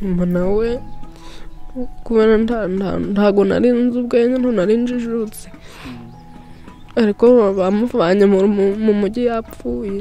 mama nawe kubera ntago nari nzi ubwenge ntabwo nari njijutse ariko bamuvanye mu mujyi yapfuye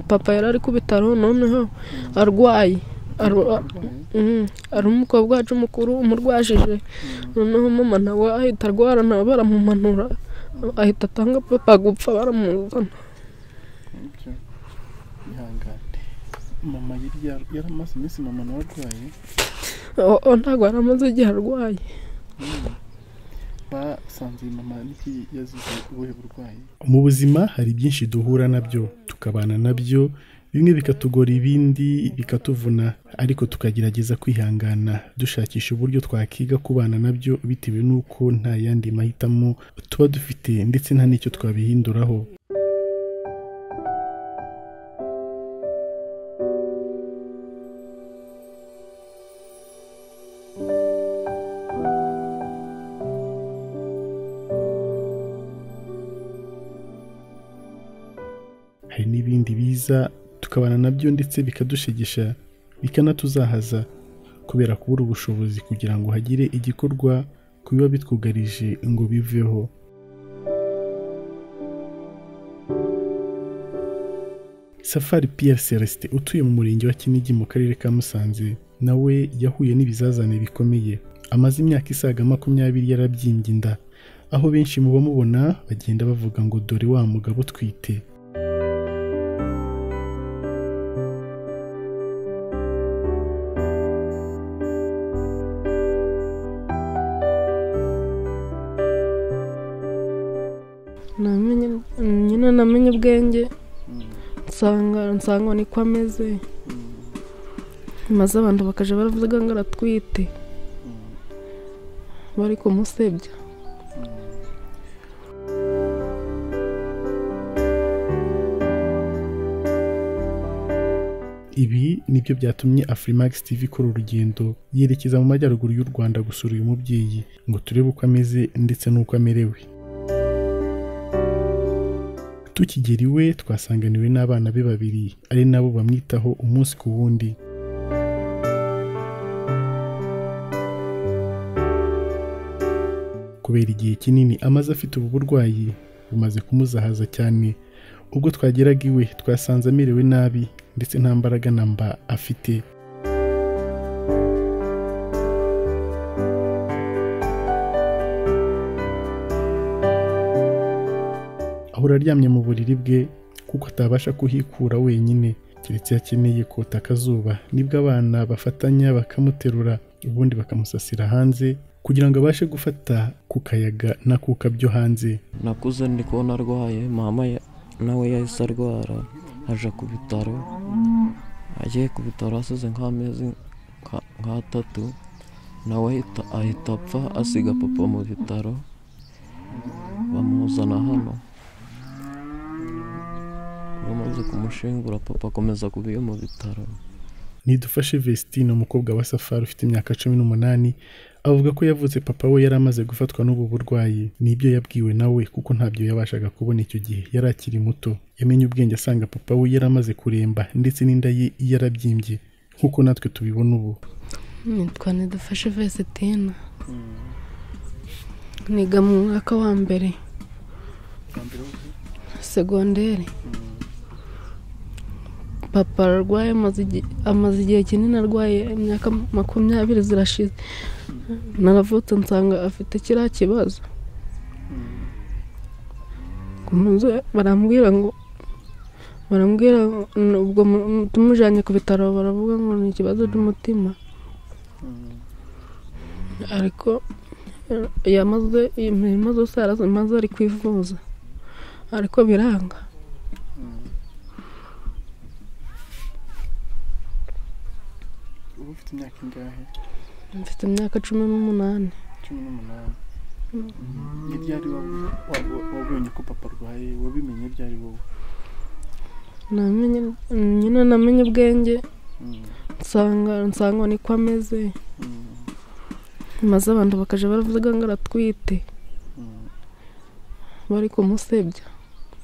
papa yari ari ku bitaro noneho arwaye ari umukobwa wacu mukuru umurwajije noneho mama nawe ahita arwara nawe baramumanura ahita atanga papa gupfa baramuzana ihangane mama yari yar- yari amaze iminsi mama nawe arwaye O- ntabwo yari amaze igihe arwaye basanze iyi mama niki yazize ubuhe burwayi mu buzima hari byinshi duhura nabyo tukabana nabyo bimwe bikatugora ibindi bikatuvuna ariko tukagerageza kwihangana dushakisha uburyo twakiga kubana nabyo bitewe n'uko nta yandi mahitamo tuba dufite ndetse nta n'icyo twabihinduraho hari n'ibindi biza tukabana nabyo ndetse bikadushegesha bikanatuzahaza kubera kubura ubushobozi kugira ngo hagire igikorwa ku biba bitwugarije ngo biveho safari pierre celestin utuye mu murenge wa kinigi mu karere ka musanze nawe yahuye n'ibizazane bikomeye amaze imyaka isaga makumyabiri yarabyimbye inda aho benshi mu bamubona bagenda bavuga ngo dore wa mugabo utwite namenye nyine namenye ubwenge nsanga nsanga niko ameze maze abantu bakajya baravuga ngo aratwite bari kumusebya ibi nibyo byatumye afurimax tv ikora urugendo yerekeza mu majyaruguru y'u rwanda gusura uyu mubyeyi ngo turebe uko ameze ndetse n'uko amerewe tukigera iwe twasanganiwe n'abana be babiri ari nabo bamwitaho umunsi ku wundi kubera igihe kinini amaze afite ubu burwayi bumaze kumuzahaza cyane ubwo twageraga iwe twasanze amerewe nabi ndetse nta mbaraga na mba afite ahora aryamye mu buriri bwe kuko atabasha kuhikura wenyine keretse iyo akeneye kota akazuba nibwo abana bafatanya bakamuterura ubundi bakamusasira hanze kugira ngo abashe gufata ku kayaga n'akuka byo hanze nakuze ndi kubona arwaye mama ya- nawe yahise arwara aje ku bitaro agiye ku bitaro asize nk'amezi nka- nk'atatu nawe ahita ahita apfa asiga papa mu bitaro bamuzana hano bamaze kumushingura papa akomeza kuba iyo mu bitaro nidufashe Vestine umukobwa wa safari ufite imyaka cumi n'umunani avuga ko yavutse papa we yari amaze gufatwa n'ubu burwayi nibyo yabwiwe nawe kuko ntabyo yabashaga kubona icyo gihe yari akiri muto yamenye ubwenge asanga papa we yari amaze kuremba ndetse n'inda ye yarabyimbye nk'uko natwe tubibona ubu nitwa nidufashe vesitine niga mu mwaka wa mbere segonderi papa arwaye amaze igi- amaze igihe kinini arwaye imyaka makumyabiri zirashize naravutse nsanga afite kiriya kibazo muze barambwira ngo barambwira ngo, "N- ubwo mu- tumujyanye ku bitaro baravuga ngo ni ikibazo cy'umutima ariko eh, yamaze imirimo zose yarazimaze ari kwivuza ariko biranga uba ufite imyaka ingahe mfite imyaka cumi n'umunani cumi n'umunani ni ryari wab- wab- wabonye ko papa arwaye wabimenye ryari wowe namenye nyine namenye ubwenge Mm, nsanga nsanga niko ameze mm, maze abantu bakajya baravuga ngo aratwite mm, bari kumusebya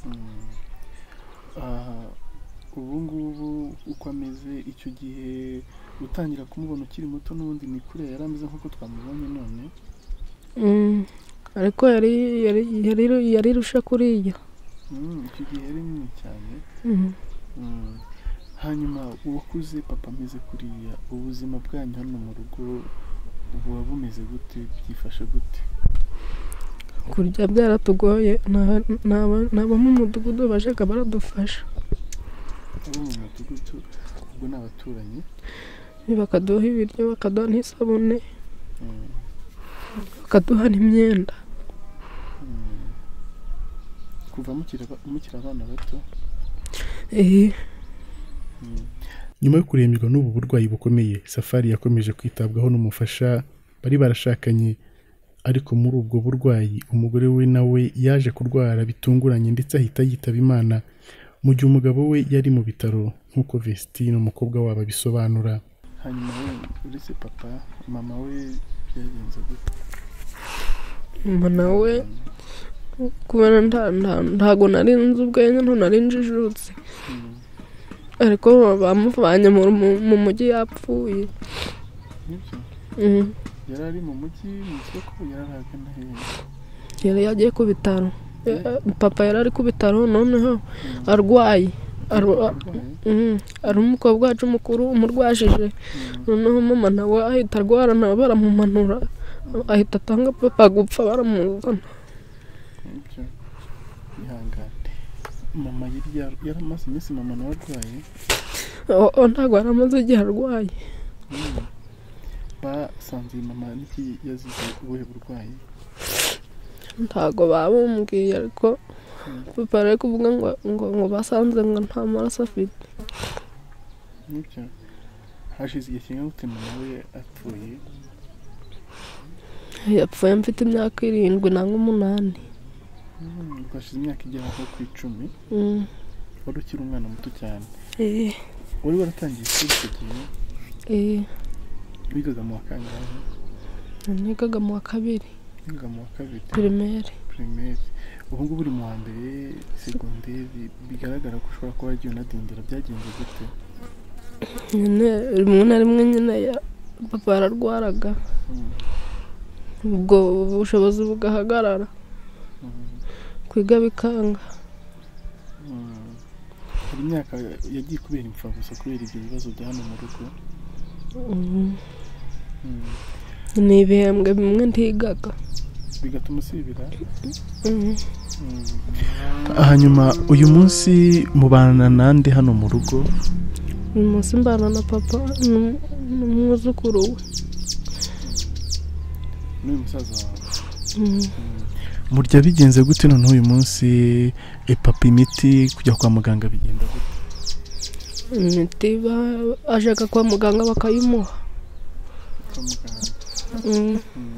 mm. Ah, ubu ngubu uko ameze icyo gihe utangira kumubona ukiri muto n'ubundi ni kure yari ameze nk'uko twamubonye none Mm, ariko yari yari yari yari irusha kuriya Mm, icyo gihe yari nini cyane Mm. Mm. hanyuma uwakuze papa ameze kuriya ubuzima bwanyu hano mu rugo buba bumeze gute byifashe gute kurya byaratugoye nta- nta- nta bo mu mudugudu bajyaga baradufasha abo mu mudugudu ubwo ni abaturanyi bakaduha ibiryo bakaduha n'isabune Mm. bakaduha n'imyenda Mm. kuva mukiri aba- mukiri abana bato Eh, Mm. nyuma yo kuremberwa n'ubu burwayi bukomeye safari yakomeje kwitabwaho n'umufasha bari barashakanye ariko muri ubwo burwayi umugore we nawe yaje kurwara bitunguranye ndetse ahita yitaba imana mu gihe umugabo we yari mu bitaro nk'uko Vestine umukobwa wabo abisobanura hanyuma we uretse papa mama we byagenze gute mama we kubera nta- nta- ntago nari nzi ubwenge nto nari njijutse Mm. ariko bamuvanye mu- mu- mu mujyi yapfuye nibyo Mm. yari ari mu mujyi mu isoko yari ahagana hehe yari yagiye ku bitaro Eh, papa yari ari ku bitaro noneho arwaye Arwa- Arwaye? Mm, ari umukobwa wacu mukuru umurwashije Mm. noneho mama nawe ahita arwara nawe baramumanura ahita atanga papa gupfa baramuzana nibyo ihangane mama yari yar- yari amaze iminsi mama nawe arwaye O- o, ntabwo yari amaze igihe arwaye Mm. basanze iyi mama niki yazize ubuhe burwayi ntabwo babumbwiye ariko papa ari kuvuga ngo ngo ngo basanze ngo nta maraso afite nibyo hashize igihe kingana gute mama we apfuye yapfuye mfite imyaka irindwi nanga umunani Mm, ubwo hashize imyaka igera nko ku icumi Mm, wari ukiri umwana muto cyane eh, wari waratangiye ishuri icyo gihe eh, wigaga mu wa kangahe nigaga mu wa kabiri wigaga mu wa kabiri pirimeri pirimeri ubu ngubu uri mu wa mbere segonderi bigaragara ko ushobora kuba waragiye unadindira byagenze gute nyine rimwe na rimwe nyine ya- papa yararwaraga Mm, ubwo ubushobozi bugahagarara mm. kwiga bikanga Mm. hari imyaka yagiye kubera imfabusa kubera ibyo bibazo bya hano mu rugo Mm, Mm. ni ibihembwe bimwe ntigaga bigatuma usibira Mm, hanyuma uyu munsi mubana nande hano mu rugo uyu munsi mbana na papa n'um- n'umwuzukuru we n'uyu musaza wawe Mm, murya bigenze gute noneho uyu munsi epapa imiti kujya kwa muganga bigenda gute imiti ajyaga kwa muganga bakayimuha kwa muganga Mm,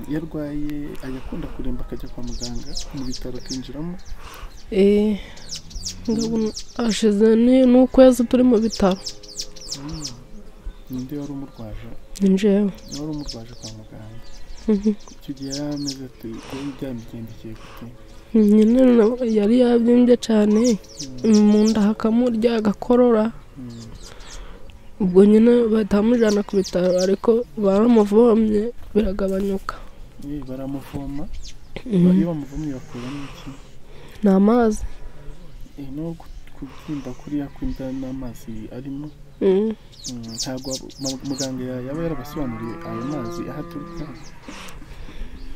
iyo arwaye ajya akunda kuremba akajya kwa muganga mu bitaro akinjiramo eh, ndabona hashize ni- n'ukwezi turi mu bitaro ninde wari umurwaje ni njyewe wari umurwaje kwa muganga Mhm. icyo gihe yari ameze ati kuba byamigendekeye gute nyine na- yari yabyimbye cyane mu nda hakamurya agakorora Mm. ubwo nyine batamujyana ku bitaro ariko baramuvomye biragabanyuka Eh, baramuvoma Mhm. iyo bamuvomye bakuramo iki ni amazi Eh, no ku- kubyimba kuriya kw'inda n'amazi arimo Mhm. Mm, ntabwo mu- muganga ya- yaba yarabasobanuriye ayo mazi aho aturuka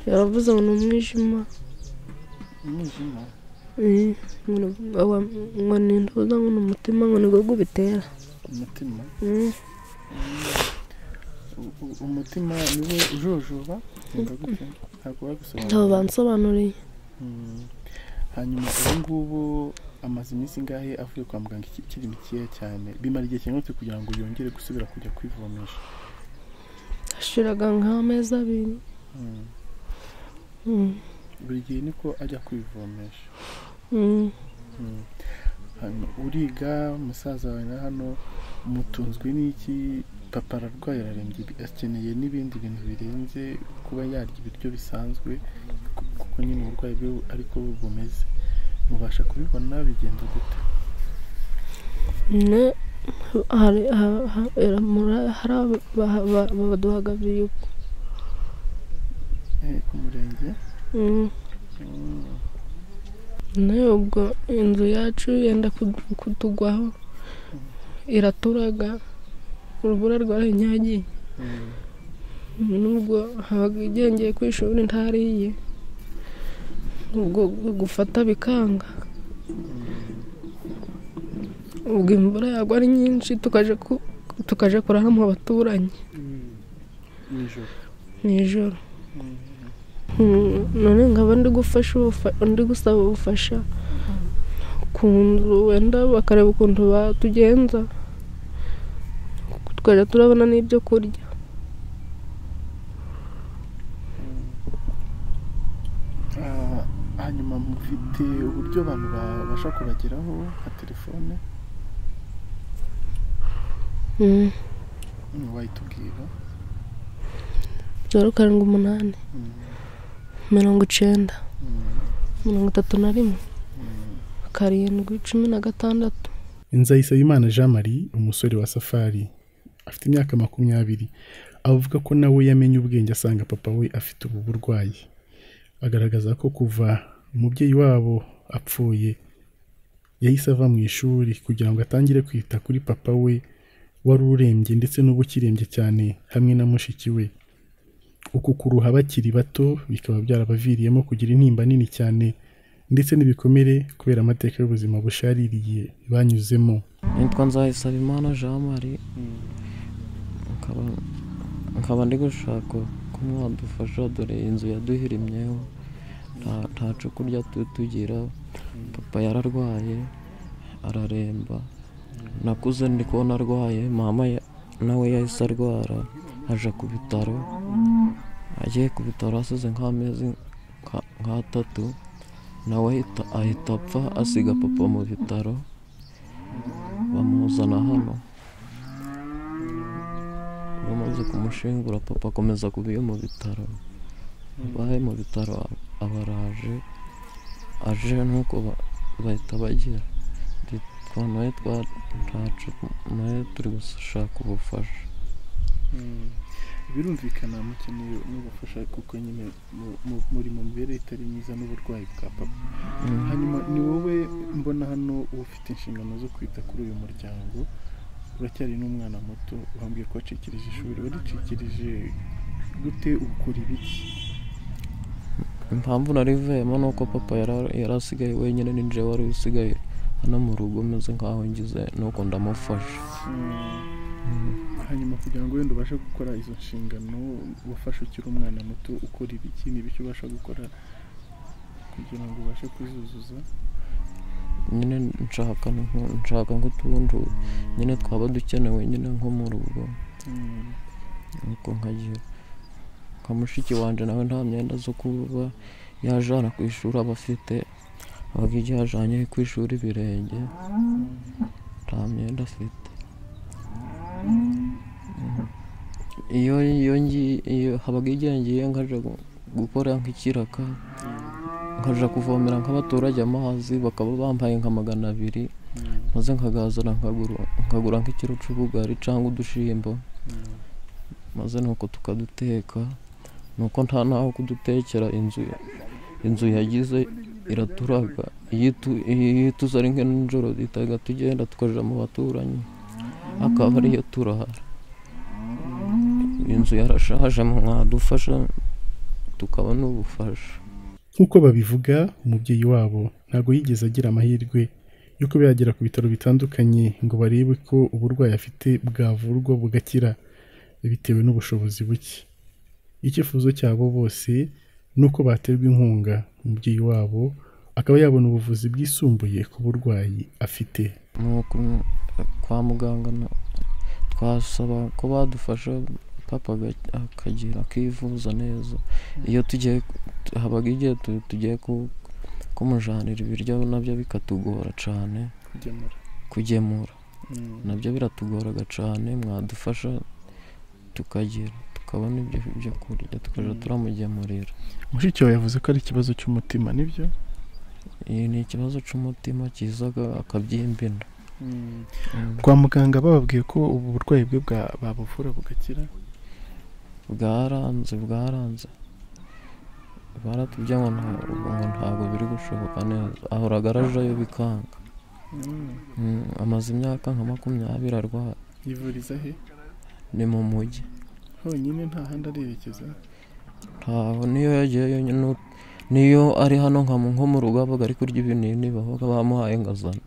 yaravuze ngo ni umwijima umwijima ngo ni intuza ngo ni umutima ngo ni gogo bitera umutima U- u- umutima niwe ujojoba ndagute ntabwo wabisobanura ntabwo bansobanuriye hanyuma ubu ngubu amaze iminsi ingahe avuye kwa muganga iki- ikiri mikeya cyane bimara igihe kingana iki kugira ngo yongere gusubira kujya kwivumisha ashiraga nk'amezi abiri Mm. Mm, buri gihe niko ajya kwivumisha mm. Mm. hano uriga musaza wawe na hano mutunzwe n'iki papa ararwaye ararembye bi- akeneye n'ibindi bintu birenze kuba yarya ibiryo bisanzwe ku- kuko nyine uburwayi bwe ariko bumeze mubasha kubibona bigenda gute ne hari ha- ha- era muri- hari aba- ba- ba- baduhaga biyuko Eh, ku murenge Mm. Mm. ne ubwo inzu yacu yenda kudu- kutugwaho iraturaga urubura rwarinyagiye Mm. nubwo habaga igengeye ku ishuri ntariye ubwo gufata bikanga ubwo imvura yagwa ari nyinshi tukaje ku- tukaje kurara mu baturanyi nijoro nijoro Mm, none nkaba ndi gufasha ubufa- ndi gusaba ubufasha ku nzu wenda bakareba ukuntu batugenza tukajya turabona n'ibyo kurya Ah, hanyuma mufite uburyo abantu babasha kubageraho nka telefone Mm, Mm, wayitubwira zeru karindwi umunani Mm, mirongo icyenda mm, mirongo itatu na rimwe mm. karindwi cumi na gatandatu nzayisabimana jean marie umusore wa safari afite imyaka makumyabiri avuga ko nawe yamenye ubwenge asanga papa we afite ubu burwayi agaragaza ko kuva umubyeyi wabo apfuye yahise ava mu ishuri kugira ngo atangire kwita kuri papa we wari urembye ndetse n'ubu ukirembye cyane hamwe na mushiki we uku kuruha bakiri bato bikaba byarabaviriyemo kugira intimba nini cyane ndetse n'ibikomere kubera amateka y'ubuzima bushaririye banyuzemo nitwa nzayisabimana jean marie nkaba- nkaba ndi gushaka ko mwadufasha dore iyi nzu yaduhirimyeho nta- ntaco kurya tu- tugira papa yararwaye araremba nakuze ndi kubona arwaye mama ya- nawe yahise arwara aja ku bitaro agiye ku bitaro asize nk'amezi nka- nk'atatu nawe ahita- ahita apfa asiga papa mu bitaro bamuzana hano bamaze kumushingura papa akomeza kuba iyo mu bitaro baye mu bitaro abaraje aje nuko ba- bahita bagira twa nawe twa ntacu nawe turi gushaka ubufasha Mm. birumvikana mukeneye n'ubufasha kuko nyine mu- mu- muri mu mibereho itari myiza n'uburwayi bwa papa Mm. hanyuma ni wowe mbona hano uba ufite inshingano zo kwita kuri uyu muryango uracyari n'umwana muto wambwiye ko wacikirije ishuri waricikirije gute ukora ibiki impamvu nari vuyemo ni uko papa yara- yari asigaye wenyine n'injire wari usigaye hano mu rugo meze nk'aho ngize nuko ndamufasha Mm. Mm. hanyuma kugira ngo wenda ubashe gukora izo nshingano wafashe ukiri umwana muto ukora ibiki n'ibiki ubasha gukora kugira ngo ubashe kuzuzuza nyine nshaka nko- nshaka nk'utundi nyine twaba dukenewe nyine nko mu rugo Mm. nuko nkagira nka mushiki wanje nawe nta myenda zo kuba yajana ku ishuri aba afite abaga igihe yajanye ku ishuri ibirenge nta myenda afite Mm. iyo iyo ngi- iyo habaga igihe ngiye nkaja gu- gukora nk'ikiraka nkaja kuvomera nk'abaturage amazi bakaba bambaye nka magana abiri Mm. maze nkagazana nkagura nkagura nk'ikiro c'ubugari cyangwa udushimbo Mm. maze nuko tukaduteka nuko nta naho kudutekera inzu inzu yagize iraturaga iyo itu- iyo tuza ari nk'ijoro duhitaga tugenda tukaja mu baturanyi akaba ariyo turara inzu yarashaje mwadufasha tukabona ubufasha nk'uko babivuga umubyeyi wabo ntabwo yigeze agira amahirwe yo kuba yagera ku bitaro bitandukanye ngo barebe ko uburwayi afite bwavurwa bugakira bitewe n'ubushobozi buke icyifuzo cyabo bose ni uko baterwa inkunga umubyeyi wabo akaba yabona ubuvuzi bwisumbuye ku burwayi afite nuko kwa muganga na- twasaba ko badufasha papa aga- akagira akivuza neza iyo tugiye habaga igihe tu- tugiye ku- kumujanira ibiryo nabyo bikatugora cyane kugemura kugemura Mm. nabyo biratugoraga cyane mwadufasha tukagira tukabona ibyo byo kurya tukajya Mm. turamugemurira mushiki wawe yavuze ko ari ikibazo cy'umutima nibyo iyi ni ikibazo cy'umutima kizaga akabyimbina Mm. kwa muganga bababwiye ko ubu burwayi bwe bwa- babuvura bugakira bwaranze bwaranze baratubye ngo nta- ngo ntabwo biri gushoboka neza ahoraga arajayo bikanga Mm, amaze imyaka nka makumyabiri arwaye yivuriza he ni mu mujyi honyine nta handi arerekeza ntaho niyo yagiye yonyine nu- niyo ari hano nka mu- nko mu rugo abaga ari kurya ibinini babaga bamuhaye ngo azane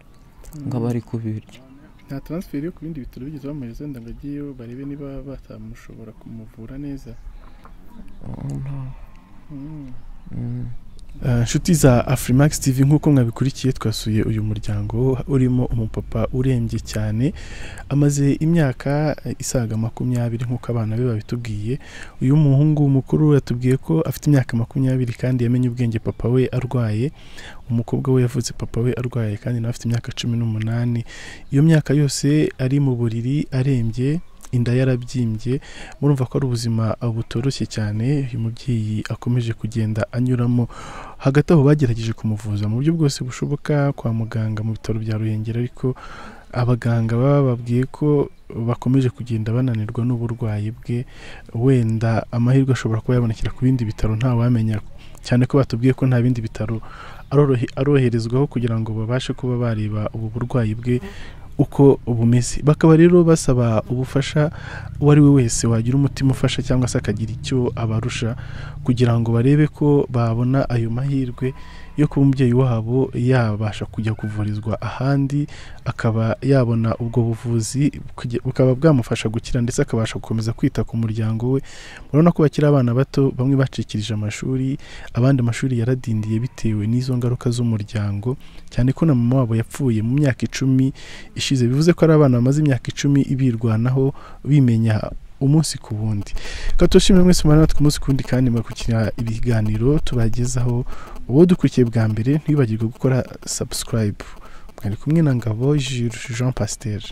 ngo aba ari kubirya nta taransiferi yo ku bindi bitaro bigeze bamuhereza wenda ngo agiyeyo barebe niba batamushobora kumuvura neza Oh, nta- Mm. mm. Ah, inshuti za afurimax tv nk'uko mwabikurikiye twasuye uyu muryango urimo umupapa urembye cyane amaze imyaka eh, isaga makumyabiri nk'uko abana be babitubwiye uyu muhungu mukuru yatubwiye ko afite imyaka makumyabiri kandi yamenye ubwenge papa we arwaye umukobwa we yavuze papa we arwaye kandi nawe afite imyaka cumi n'umunani iyo myaka yose ari mu buriri arembye inda yarabyimbye murumva ko ari ubuzima ah, butoroshye cyane uyu mubyeyi akomeje kugenda anyuramo hagati aho bagerageje kumuvuza mu buryo bwose bushoboka kwa muganga mu bitaro bya ruhengeri ariko abaganga baba babwiye ko bakomeje kugenda bananirwa n'uburwayi bwe wenda amahirwe ashobora kuba yabonekera ku bindi bitaro ntawamenya cyane ko batubwiye ko nta bindi bitaro arorohe- aroherezwaho kugira ngo babashe kuba bareba ubu burwayi bwe uko bumeze bakaba rero basaba ubufasha uwo ari we wese wagira umutima ufasha cyangwa se akagira icyo abarusha kugira ngo barebe ko babona ayo mahirwe yo kuba umubyeyi wabo yabasha kujya kuvurizwa ahandi akaba yabona ubwo buvuzi kuge- bukaba bwamufasha gukira ndetse akabasha gukomeza kwita ku muryango we murabona ko bakiri abana bato bamwe bacikirije amashuri abandi amashuri yaradindiye bitewe n'izo ngaruka z'umuryango cyane ko na mama wabo yapfuye mu myaka icumi ishize bivuze ko ari abana bamaze imyaka icumi birwanaho bimenya umunsi ku wundi katushimire mwese mwana natwe umunsi kundi kandi mwakurikira ibiganiro tubagezaho uwo dukurikiye bwa mbere ntibibagirwe gukora subscribe mwari kumwe na ngabo Jules Jean Pasteur